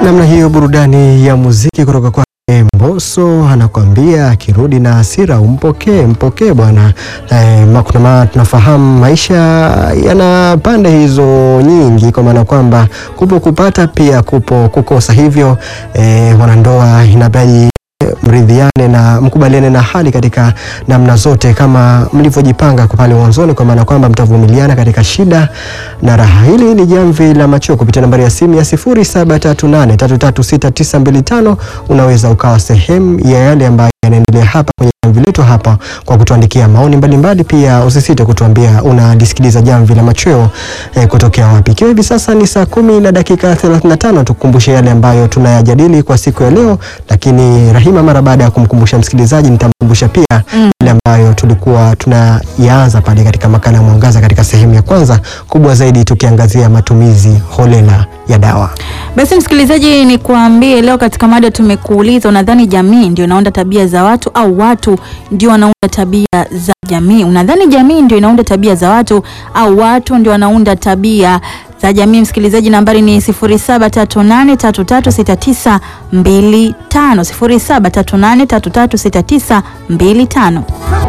namna hiyo, burudani ya muziki kutoka kwa Mbosso anakwambia akirudi na hasira umpokee, mpokee bwana. Eh, ma- kuna ma- tunafahamu maisha yana pande hizo nyingi, kwa maana kwamba kupo kupata pia kupo kukosa, hivyo eh, wanandoa inabidi mridhiane na mkubaliane na hali katika namna zote kama mlivyojipanga kwa pale mwanzoni, kwa maana kwamba mtavumiliana katika shida na raha. Hili ni jamvi la machweo kupitia nambari ya simu ya 0738336925. Unaweza ukawa sehemu ya yale ambayo yanaendelea hapa kwenye jamvi letu hapa kwa kutuandikia maoni mbalimbali. Pia usisite kutuambia unalisikiliza jamvi la machweo eh, kutokea wapi. Ikiwa hivi sasa ni saa kumi na dakika 35, tukukumbushe yale ambayo tunayajadili kwa siku ya leo, lakini Rahima, mara baada ya kumkumbusha msikilizaji, nitamkumbusha pia Mm. yale ambayo tulikuwa tunayaanza pale katika makala ya Mwangaza katika sehemu ya kwanza, kubwa zaidi tukiangazia matumizi holela ya dawa. Basi msikilizaji, ni kuambie leo katika mada tumekuuliza, unadhani jamii ndio inaunda tabia za watu au watu ndio wanaunda tabia za jamii? Unadhani jamii ndio inaunda tabia za watu au watu ndio wanaunda tabia za jamii? Msikilizaji, nambari ni 0738336925 0738336925.